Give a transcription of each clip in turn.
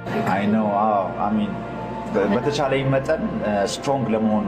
አይ ነው አሚን በተቻለኝ መጠን ስትሮንግ ለመሆን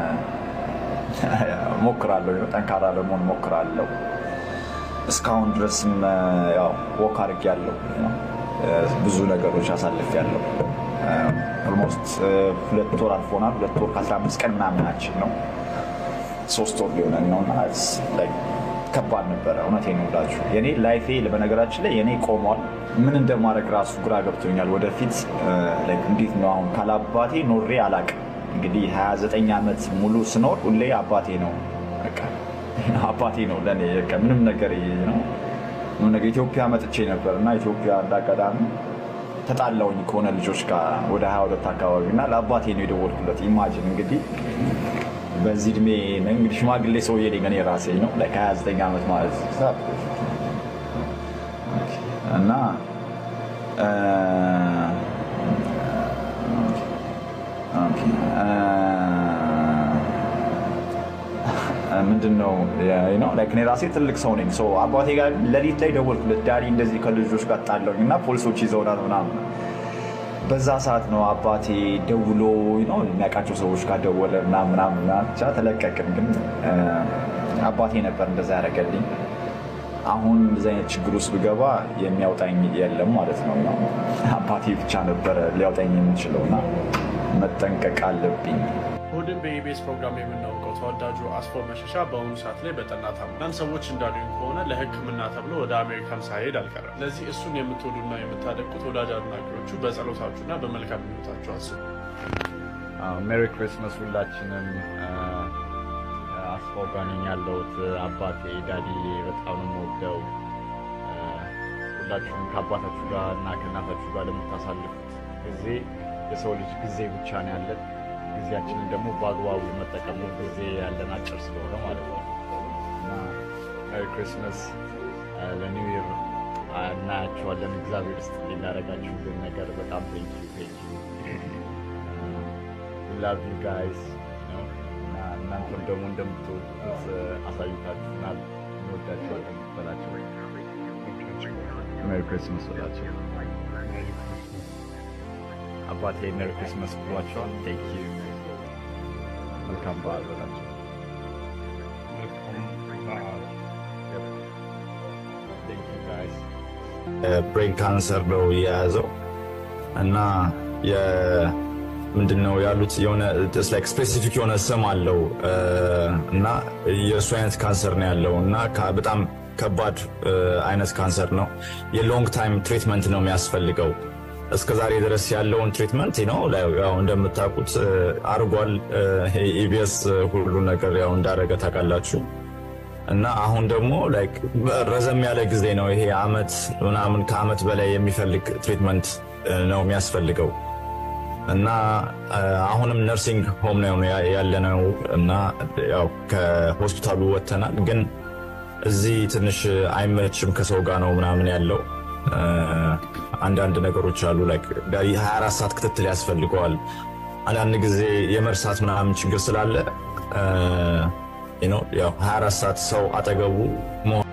ሞክራለሁ፣ ጠንካራ ለመሆን ሞክራለሁ። እስካሁን ድረስም ያው ወክ አድርጌያለሁ፣ ብዙ ነገሮች አሳልፌያለሁ። ኦልሞስት ሁለት ወር አልፎናል። ሁለት ወር ከ15 ቀን ምናምናችን ነው። ሶስት ወር ሊሆነን ነው እና ከባድ ነበረ። እውነቴን ነው የምላችሁ የኔ ላይፌ በነገራችን ላይ የኔ ቆሟል። ምን እንደማድረግ ራሱ ግራ ገብቶኛል። ወደፊት እንዴት ነው አሁን ካላባቴ ኖሬ አላቅም። እንግዲህ 29 ዓመት ሙሉ ስኖር ሁሌ አባቴ ነው በቃ አባቴ ነው ለእኔ በቃ ምንም ነገር ነው ምንም ነገር ኢትዮጵያ መጥቼ ነበር እና ኢትዮጵያ እንዳጋጣሚ ተጣላውኝ ከሆነ ልጆች ጋር ወደ 22 አካባቢ እና ለአባቴ ነው የደወልኩለት። ኢማጂን እንግዲህ በዚህ እድሜ እንግዲህ ሽማግሌ ሰውዬ ነኝ እኔ ራሴ ነው ከ29 ዓመት ማለት እና ምንድን ነው እኔ ራሴ ትልቅ ሰው ነኝ። አባቴ ጋር ሌሊት ላይ ደወልኩለት። ዳዲ እንደዚህ ከልጆች ጋር ጣለውኝ እና ፖሊሶች ይዘውናል ምናምን በዛ ሰዓት ነው አባቴ ደውሎ የሚያውቃቸው ሰዎች ጋር ደወለ ምናምን ብቻ ተለቀቅን። ግን አባቴ ነበር እንደዛ ያደረገልኝ። አሁን እንደዚህ አይነት ችግር ውስጥ ብገባ የሚያውጣኝ የለም ማለት ነው። አባቴ ብቻ ነበረ ሊያውጣኝ የምችለው እና መጠንቀቅ አለብኝ። እሑድን በኢቢኤስ ፕሮግራም የምናውቀው ተወዳጁ አስፋው መሸሻ በአሁኑ ሰዓት ላይ በጠና ታሞ አንዳንድ ሰዎች እንዳሉኝ ከሆነ ለሕክምና ተብሎ ወደ አሜሪካን ሳይሄድ አልቀረም። ለዚህ እሱን የምትወዱና የምታደቁት ወዳጅ አድናቂዎቹ በጸሎታችሁና በመልካም ምኞታችሁ አስቡ። ሜሪ ክሪስመስ ሁላችንም። አስፋው ጋር ነኝ ያለሁት። አባቴ ዳዲ በጣም ነው የምወደው። ሁላችሁም ከአባታችሁ ጋር እና ከእናታችሁ ጋር ለምታሳልፉት ጊዜ የሰው ልጅ ጊዜ ብቻ ነው ያለን ጊዜያችንን ደግሞ በአግባቡ መጠቀም ነው። ጊዜ ያለን አጭር ስለሆነ ማለት ነው እና ሜሪ ክሪስመስ ለኒው ይር እናያቸዋለን። እግዚአብሔር ውስጥ ሊናረጋችሁልን ነገር በጣም ቴንኪ ቴንኪ ላቭ ዩ ጋይስ እና እናንተም ደግሞ እንደምትወዱት አሳይታችሁናል። እንወዳችኋለን በላቸው። ሜሪ ክሪስመስ በላቸው። አባቴ ሜሪ ክሪስመስ ብሏቸዋል። ቴንክ ዩ መልካም በዓል በላቸው። ብሬን ካንሰር ነው የያዘው እና ምንድን ነው ያሉት የሆነ ስፔሲፊክ የሆነ ስም አለው እና የእሱ አይነት ካንሰር ነው ያለው እና በጣም ከባድ አይነት ካንሰር ነው። የሎንግ ታይም ትሪትመንት ነው የሚያስፈልገው። እስከ ዛሬ ድረስ ያለውን ትሪትመንት ነው ያው እንደምታውቁት አርጓል። ኢቢኤስ ሁሉ ነገር ያው እንዳደረገ ታውቃላችሁ። እና አሁን ደግሞ ረዘም ያለ ጊዜ ነው ይሄ አመት ምናምን ከአመት በላይ የሚፈልግ ትሪትመንት ነው የሚያስፈልገው እና አሁንም ነርሲንግ ሆም ነው ያለነው እና ያው ከሆስፒታሉ ወጥተናል። ግን እዚህ ትንሽ አይመችም፣ ከሰው ጋር ነው ምናምን ያለው አንዳንድ ነገሮች አሉ። 24 ሰዓት ክትትል ያስፈልገዋል። አንዳንድ ጊዜ የመርሳት ምናምን ችግር ስላለ ያው 24 ሰዓት ሰው አጠገቡ